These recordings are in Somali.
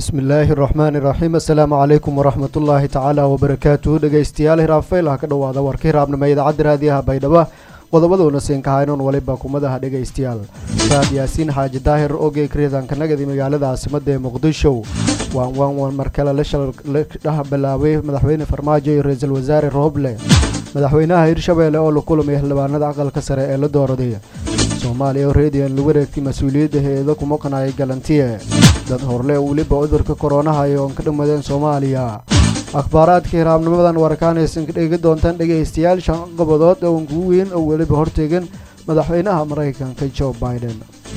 bismi illaahi raxmaani raxiim assalaamu calaykum waraxmatullaahi tacaala wabarakaatuhu dhegeystayaal hiraafayl ha ka dhowaada warka hiraabnimo idaacadda raadiyaha baydhabo qodobaduuna siinkahaynoon waliba kumadaha dhegaystayaal saad yaasiin xaaji daahir ogey kriidanka nagadi magaalada caasimada ee muqdisho waan waan mar kale la dhah bilaabay madaxweyne farmaajo iyo ra-iisul wasaare rooble madaxweynaha hirshabeelle oo la kulamay xildhibaanada aqalka sare ee la dooraday soomaaliya oo reediyan lagu wareegtay mas-uuliyadda hay-ado ku maqnayay galantiye dad horle weliba cudurka koronaha ay oon ka dhammadeen soomaaliya akhbaaraadka hiraabnimadan warkaanaysan ka dhegi doontaan dhegaystayaal shan qobodood oo ugu weyn oo weliba hortegan madaxweynaha maraykanka jo biden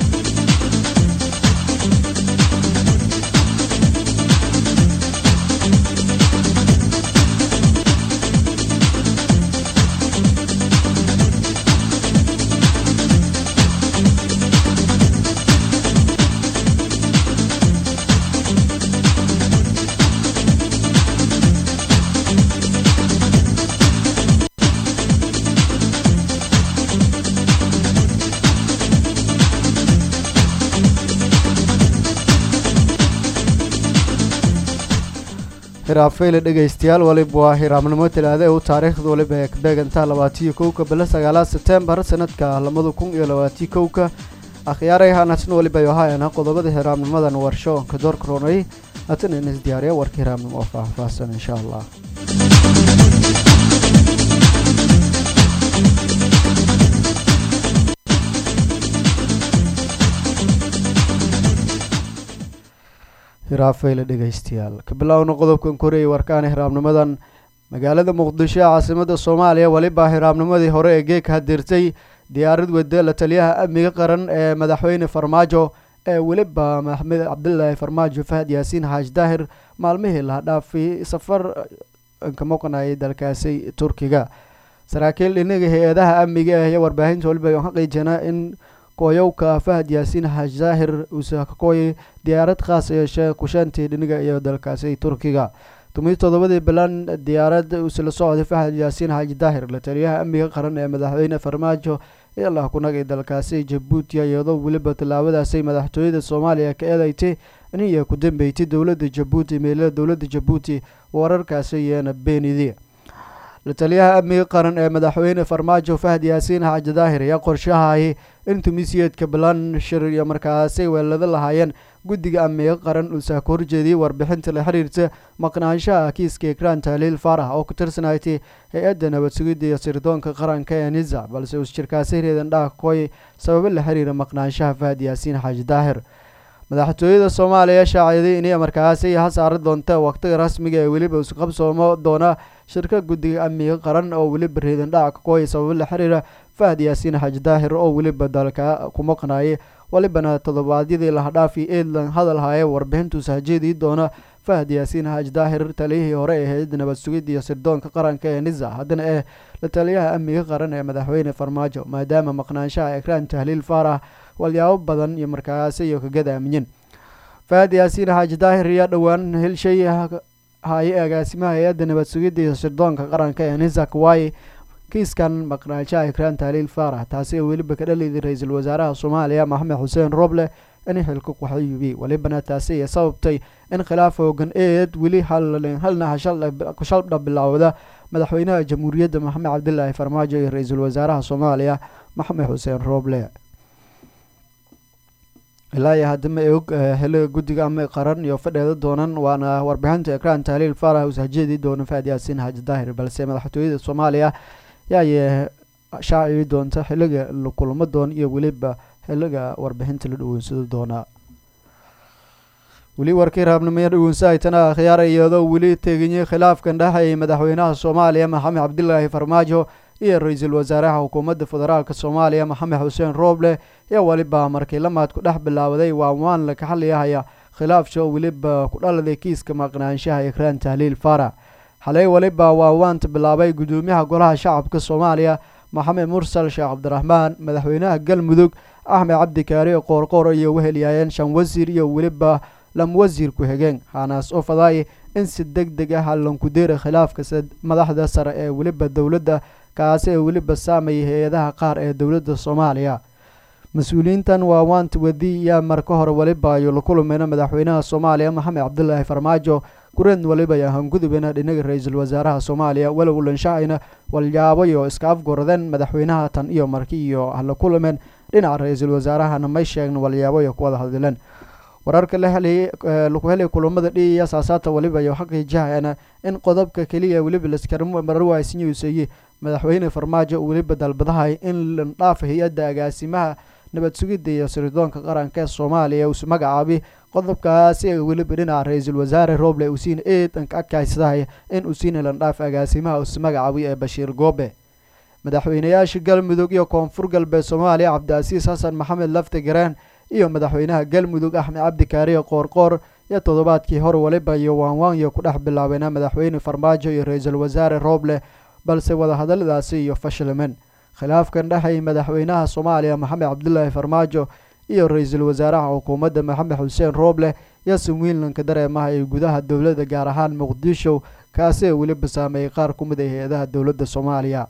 hiraafeyle dhegaystayaal waliba waa hiraabnimo talaada u taariikhda waliba ee beegantaa labaatiyo kowka bilo sagaalaad sebtembar sanadka labada kun iyo labaatiyo kowka akhyaaray hanatan waliba yohaayana qodobada hiraabnimadan warsho ka door koronay hatan in isdiyaariya warka hiraabnimo oo faahfaahsan insha allah hiraafeyle dhegaystayaal ka bilowna qodobkan koreeyay warkaana hiraabnimadan magaalada muqdisho ee caasimada soomaaliya weliba hiraabnimadii hore ee geeg hadirtay diyaarad wade la taliyaha amniga qaran ee madaxweyne farmaajo ee weliba maxamed cabdilaahi farmaajo fahad yaasiin xaaji daahir maalmihii laha dhaafay safar ka maqnayay dalkaasi turkiga saraakiil dhinaga hay-adaha amniga ah iyo warbaahinta waliba xaqiijina in kooyowka fahad yaasiin xaaji daahir uusa ka kooyay diyaarad khaas yeeshee kushaantii dhiniga iyo dalkaasi turkiga tumiyi toddobadii bilan diyaarad uusla socday fahad yaasiin xaaji daahir la taliyaha amniga qaran ee madaxweyne farmaajo ilaa kunagay dalkaasi jabuuti iyadoo weliba tallaabadaasay madaxtooyada soomaaliya ka eedaytay iniya ku dambeysay dowladda jabuuti meelada dowladda jabuuti wararkaasi iyana beenidi la taliyaha amniga qaran ee madaxweyne farmaajo fahad yaasiin xaaji daahir ayaa qorshahay in tumiisiyeedka bilan shir iyo markaasay weelada lahaayeen guddiga amniga qaran uusaa ka horjeediyey warbixinta la xiriirta maqnaanshaha kiiska ekraan taaliil faarax oo ku tirsanaytay hay-adda nabad sugidda iyo sirdoonka qaranka ee nisa balse uus jirkaasi reedan dhaha kooy sababo la xiriira maqnaanshaha fahad yaasiin xaaji daahir madaxtooyada soomaaliya shaaciday inay markaasi ha saari doonta waqtiga rasmiga ee weliba isqabsoomo doona shirka guddiga amniga qaran oo weliba reedan dhaca ka kooya sababo la xiriira fahad yaasiin xaaji daahir oo weliba dalka ku maqnaayay walibana toddobaadyadii lahadhaafi eedlan hadal haaye warbixintuusa hajeedii doona fahad yaasiin xaaji daahir taliyihii hore ee hay-adda nabad sugidda iyo sirdoonka qaranka ee nisa haddana eh la taliyaha amniga qaran ee madaxweyne farmaajo maadaama maqnaanshaha ekraan tahliil faarax walyaabo badan iyo markaasi iyo kagada aaminyin fahad yaasiin xaaji daahir ayaa dhowaan helshay haye agaasimaha hay-adda nabad sugidda iyo sirdoonka qaranka ee nisa kawaaye kiiskan maqnaanshaha ekraan tahliil faarax taasi oo weliba ka dhaliday ra-iisul wasaaraha soomaaliya maxamed xuseen roble in xilka kuxayubi walibana taasi ay sababtay in khilaaf hoogan eed weli halna shaldha bilowda madaxweynaha jamhuuriyadda maxamed cabdilaahi farmaajo iyo ra-iisul wasaaraha soomaaliya maxamed xuseen roble ilaa iyo haddama og heliga guddiga ama qaran iyo fadheeda doonan waana warbixinta ekraan tahliil faarax uusa hajeedii doona fahad yaasiin xaaji daahir balse madaxtooyada soomaaliya yaayee shaacibi doonta xiliga la kulamo doon iyo weliba xiliga warbixinta la dhaweysado doonaa weli warkii raabnimaya dhaweynsaaytana akhyaara iyadoo weli teeganyay khilaafkan dhexeeyay madaxweynaha soomaaliya maxamed cabdilaahi farmaajo iyo ra-iisul wasaaraha xukuumadda federaalk soomaaliya maxamed xuseen rooble iyo weliba markii lamaad ku dhex bilaawaday waawaan laka xaliyahaya khilaafsha oo weliba ku dhaladay kiiska maqnaanshaha ekraan tahliil faarax xalay weliba waawaanta bilaabay guddoomiyaha golaha shacabka soomaaliya maxamed mursal sheekh cabdiraxmaan madaxweynaha galmudug axmed cabdi kaari qoorqoor iyo wehelyaayeen shan wasiir iyo weliba lam wasiir ku-xigeen hanaas oo fadaay in si deg deg ah lankudeera khilaafka madaxda sare ee weliba dowladda kaasi ee weliba saamayay hay-adaha qaar ee dowladda soomaaliya mas-uuliyiintan waa waanta wedi yaa marka hore weliba ayuu la kulmayna madaxweynaha soomaaliya maxamed cabdulaahi farmaajo kureed waliba ayaa hangudubena dhinaga ra-iisul wasaaraha soomaaliya walow lanshacayna walyaabayo iska afgoradeen madaxweynaha tan iyo marki iyo hala kulameen dhinaca ra-iisul wasaarahana may sheegna walyaabayo kuwada hadleen wararka la helay laku helay kulamada dhiiya saasaata waliba iyo xaqiijahayana in qodobka keliya weliba laskaramarawaasinyuuseeye madaxweyne farmaajo weliba dalbadahay in landhaafa hay-adda agaasimaha nabad sugidda iyo sirdoonka qaranka ee soomaaliya uus magacaabay qodobkaasi weliba dhinaca ra-iisul wasaare roble usiin eedanka adkaysadahay in usiina landhaaf agaasimaha us magacaabay ee bashiir goobe madaxweynayaasha galmudug iyo koonfur galbeed soomaaliya cabdicasiis xasan maxamed lafti gareen iyo madaxweynaha galmudug axmed cabdi kaariye qoorqoor iyo toddobaadkii hore waliba iyo waanwaanyo ku dhex bilaabeena madaxweyne farmaajo iyo ra-iisul wasaare roble balse wadahadaladaasi iyo fashilmen khilaafkan dhexay madaxweynaha soomaaliya maxamed cabdulaahi farmaajo iyo ra-iisul wasaaraha xukuumadda maxamed xuseen rooble iyo somwiinlanka dareemaha ee gudaha dowladda gaar ahaan muqdisho kaasi ee weliba saameeyey qaar ku mid a hay-adaha dowladda soomaaliya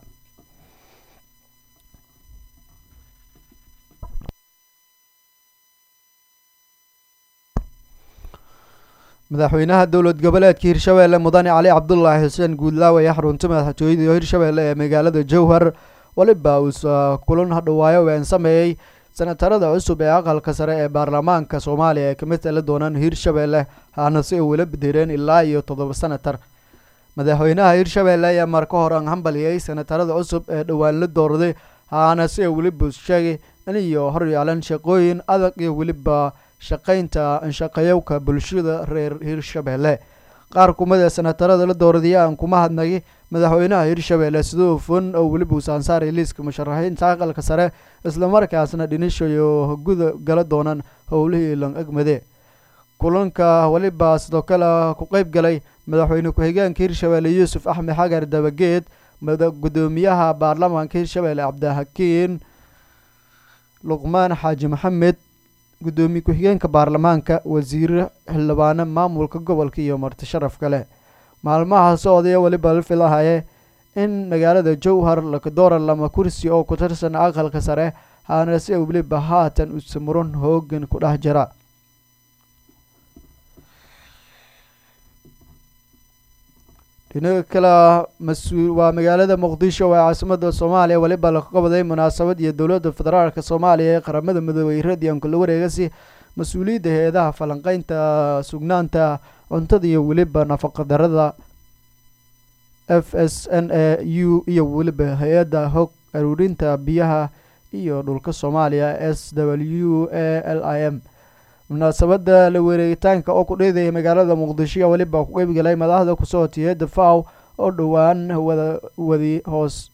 madaxweynaha dowlad goboleedka hirshabeelle mudane cali cabdulaahi xuseen guudlaawe ayaa xarunta madaxtooyada hirshabeelle ee magaalada jowhar waliba uusa kulan hadhawaayo ween sameeyey senatarada cusub ee aqalka sare ee baarlamaanka soomaaliya ee kamid tali doonaan hirshabeelle haana si ay wala bedeleen ilaa iyo toddoba senatar madaxweynaha hirshabeelle ayaa marka hore hambaliyey senatarada cusub ee dhowaan la doorday haana si ay weliba sheegay in iyo horyaalan shaqooyin adag iyo weliba shaqaynta anshaqayowka bulshada reer hirshabeelle qaar kumida senatarada la dooradaya aan kuma hadnay madaxweynaha hirshabeelle siduu fun oo weliba usaansaaraya liiska musharaxiinta aqalka sare islamarkaasna dhinishayo guda gala doonaan howlihii lang egmade kulanka weliba sidoo kale ku qeyb galay madaxweyne ku-xigeenka hirshabeelle yuusuf axmed xagar dabageed gudoomiyaha baarlamaanka hirshabeelle cabdihakiin luqmaan xaaji maxamed gudoomiye ku-xigeenka baarlamaanka wasiire xildhibaano maamulka gobolka iyo marti sharaf kale maalmaha socdaya weliba la filahaye in magaalada jowhar lakadoora lama kursi oo ku tirsan aqalka sare haana si weliba haatan usamuran hoogan ku dhex jira dhinaga kale mas-uul waa magaalada muqdisho ee caasimada soomaaliya weliba laga qabaday munaasabad iyo dowladda federaalk soomaaliya ee qaramada midoobey radianku la wareegasi mas-uuliyadda hay-adaha falanqeynta sugnaanta cuntada iyo weliba nafaqadarada f s n a u iyo weliba hay-adda hog aruurinta biyaha iyo dhulka soomaaliya s w a l i m munaasabada la wareegitaanka oo ku dheedaya magaalada muqdisho weliba ku qeybgalay madaxda kusoo tiyada faw oo dhowaan wada wadi hoos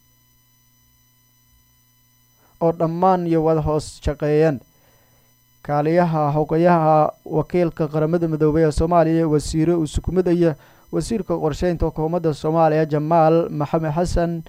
oo dhammaan iyo wada hoos shaqeeyeen kaaliyaha xogayaha wakiilka qaramada midoobey ee soomaaliya wasiire usukumidaya wasiirka qorsheynta xukuumadda soomaaliya jamaal maxamed xasan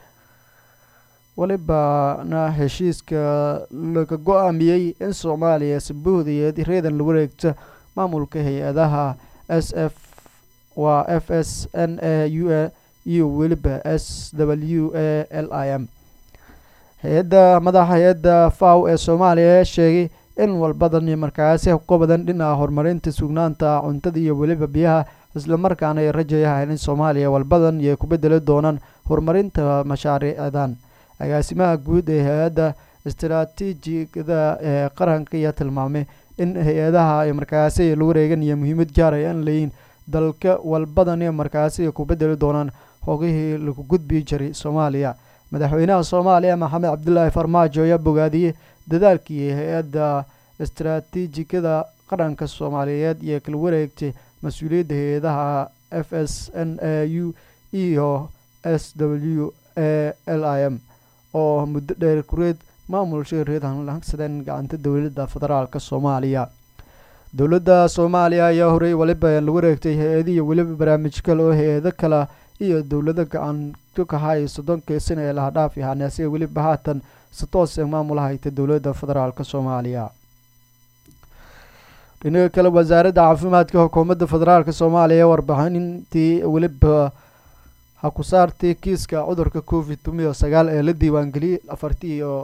welibana heshiiska laga go-aamiyey in soomaaliya sabuhdayeed reedan la wareegto maamulka hay-adaha s f waa f s n a u a iyo weliba s w a l i m hay-adda madaxa hay-adda faw ee soomaaliya sheegay in walbadan iyo markaasi ka badan dhinaca horumarinta sugnaanta cuntada iyo weliba biyaha islamarkaana ay rajayahayn in soomaaliya walbadan iyo ku bedeli doonaan horumarinta mashaariicdan agaasimaha guud ee hay-adda istaraatiijigada ee qaranka ayaa tilmaamay in hay-adaha ay markaasi la wareegan iyo muhiimad gaaraya in layiin dalka walbadan iyo markaasi ku bedeli doonaan hogihii lagu gudbi jiray soomaaliya madaxweynaha soomaaliya maxamed cabdulaahi farmaajo ayaa bogaadiyey dadaalkii hay-adda istaraatiijikada qaranka soomaaliyeed iyo kala wareegtay mas-uuliyadda hay-adaha f s n a u iyo s w a l i m oo muddo dheer kureed maamulsha reedan lahagsadeen gacanta dowladda federaalk soomaaliya dowladda soomaaliya ayaa horey waliba la wareegtay hay-adiyo weliba barnaamij kale oo hay-ado kale iyo dowlado gacan ka kahay soddonkii sana ee laha dhaaf yahaanase weliba haatan si toos ee maamula hayta dowladda federaalk soomaaliya dhinaga kale wasaaradda caafimaadka xukuumadda federaalk soomaaliya warbixintii weliba ha ku saartay kiiska cudurka covid tomiyo sagaal ee la diiwaangeliyey afartii iyo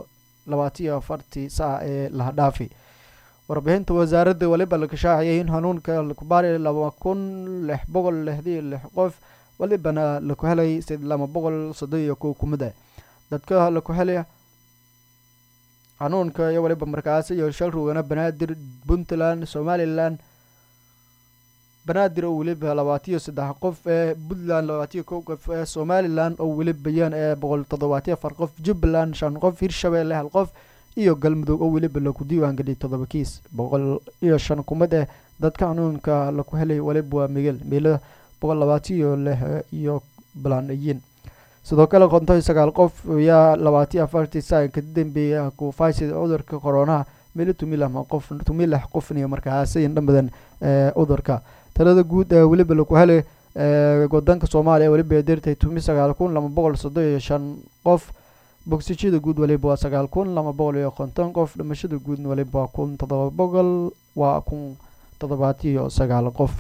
labaatiyo afartii saac ee laha dhaafi warbixinta wasaaradda weliba la kashaaciyay in hanuunka lakubaari laba kun lix boqol lixdii lix qof welibana laku helay laba boqol soddon iyo kow kumid ah dadka laku helay hanuunka iyo weliba markaasi iyo shal rugana banaadir puntland somalilan banaadir oo weliba labaatiyo saddex qof ee puntland labaatiyo kow qof ee somalilan oo weliba yan ee boqol toddobaatiyo afar qof jubbaland shan qof hirshabeelle hal qof iyo galmudug oo weliba laku diiwaan geliyay toddoba kiis boqol iyo shan kumid eh dadka hanuunka laku helay weliba waa migel meelo boqol labaatiyo lix iyo balanayin sidoo kale konton sagaal qof ayaa labaatiyo afartii saac ka dambeeya kufaysida cudurka koronaha meelo tumilama qof tumilax qofniyo markaasi dhambadan ee cudurka talada guud ee weliba laku helay wadanka soomaaliya weliba dirtay tumi sagaal kun laba boqol soddon iyo shan qof bogsijada guud waliba waa sagaal kun laba boqol iyo konton qof dhimashada guudna waliba waa kun toddoba boqol waa kun toddobaatiyo sagaal qof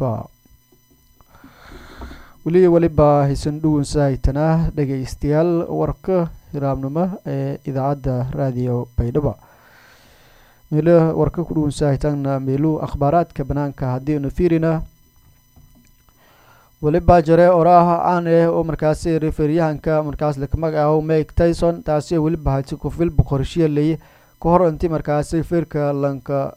weli weliba haysan dhuwansahaytanaa dhegeystayaal warka hiraabnimo ee idaacadda raadiyo baydhabo meelo warka ku dhuwansahaytaana meeluu akhbaaraadka banaanka haddiinu fiirina weliba jare oraah caan ah oo markaasi referyahanka markaas laka magacaabo mike tyson taasi weliba haysi kufil boqorshiya ka hor intii markaasi firka lanka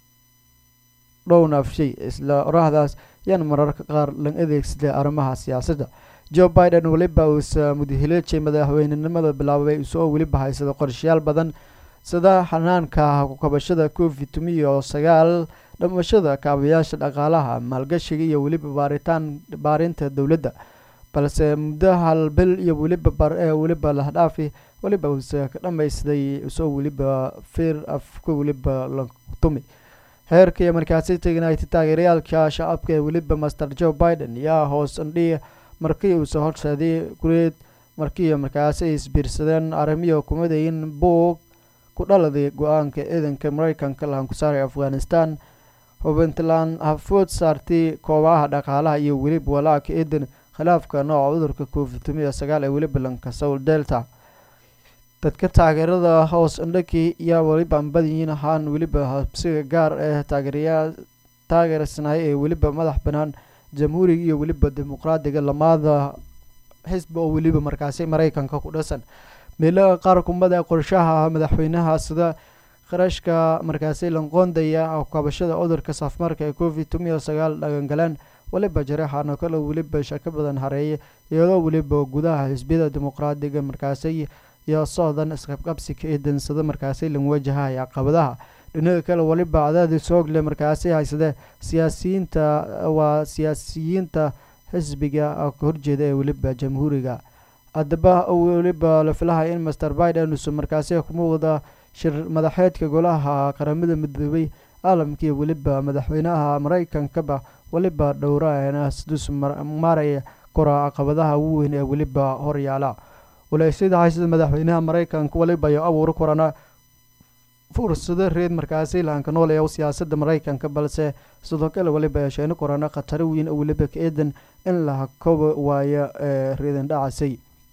dhownaafshay isla oraahdaas yaan mararka qaar lan adeegsaday arrimaha siyaasadda joe biden weliba uusa mudahileejay madaxweynenimada bilaabay isoo weliba haysada qorshayaal badan sida xanaanka kukabashada covid tumiyo sagaal dhamashada kaabayaasha dhaqaalaha maalgashiga iyo weliba baaritaan baarinta dowladda balse muddo hal bil iyo weliba bar-ee weliba lahdhaafi weliba uuse ka dhammaystiday isoo weliba fir afka weliba la tumi heerka iyo markaasi tegnayti taageerayaalka shacabka ee weliba master joe biden yaa hoos andhiya markii uuse horseeday gureed markii markaasi ay isbiirsadeen arrimiyo kumadayin buug ku dhaladay go-aanka ciidanka mareykanka lahan ku saaray afghanistan hubintland hafood saartay koobaha dhaqaalaha iyo weliba walaaca eedan khilaafka nooca cudurka covid tumiyo sagaal ee weliba lanka soul delta dadka taageerada hoos indhakii yaa weliba anbadayiin ahaan weliba habsiga gaar ee taageerayaa taageersanay ee weliba madax banaan jamhuuriga iyo weliba dimuqraadiga lamaada xisbi oo weliba markaasi mareykanka ku dhasan meelaha qaar kumada qorshaha madaxweynaha sida kharashka markaasi lanqoondaya kabashada cudurka safmarka ee covid tumiyo sagaal dhagangaleen weliba jareexaana kale weliba shako badan hareeye iyadoo weliba gudaha xisbiyada dimuqraadiga markaasi iyo socdan isqabqabsika ee dansada markaasi lan wajahaya caqabadaha dhinaga kale weliba cadaadis hoogle markaasi haysade siyaasiyiinta waa siyaasiyiinta xisbiga ka horjeeda ee weliba jamhuuriga haddaba weliba la filahay in master biden usu markaasi ku muuqda shir madaxeedka golaha qaramada midoobay caalamkii weliba madaxweynaha mareykankaba weliba dhowraana sidus maaraya kora caqabadaha ugu weyn ee weliba horyaala waleysyada haysada madaxweynaha mareykanka weliba iyo abuur korana fursado reed markaasi lahanka nool ee siyaasada mareykanka balse sidoo kale weliba yeesheeno korana khataro weyn oo weliba ka eedan in la hakoba waayo ee reedan dhacasay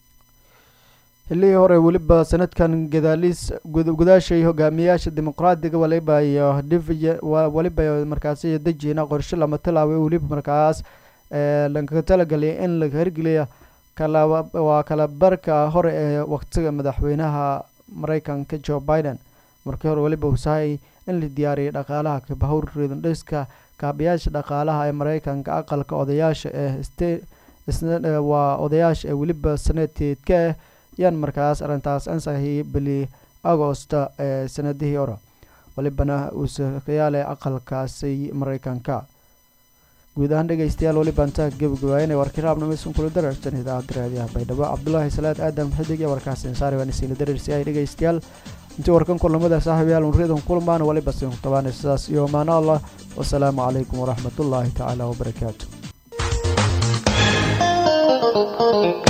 xilihii hore weliba sanadkan gadaaliis gudaashay hogaamiyayaasha dimuqraadiga waliba iyo diviy weliba markaasi dejina qorshe lama tilaabay weliba markaas lankaga talagalay in la hirgeliya waa kala barka hore ee waqtiga madaxweynaha mareykanka joe biden markii hore weliba usahay in la diyaariyay dhaqaalaha kabahowr reedandhiska kaabayaasha dhaqaalaha ee mareykanka aqalka odayaasha ee waa odayaasha ee weliba sanateedka ah yaan markaas arrintaas ansahiyay bili agosta ee sanadihii hore welibana uuse kayaale aqalkaasi mareykanka guud ahaan dhegeystayaal weliba intaa gebagabaayana warkii raabnameysan kula dararsan idaacadda raadiyaha baydhabo cabdulaahi salaad aadan xidig iyo warkaas insaari waan isiina dararsi ay dhegeystayaal intii warkan kulamada saaxiibayaal unriyadan kulmaan waliba siin tabaana sidaas iyo amaano allah wasalaamu calaykum waraxmatullaahi tacaala wabarakaatu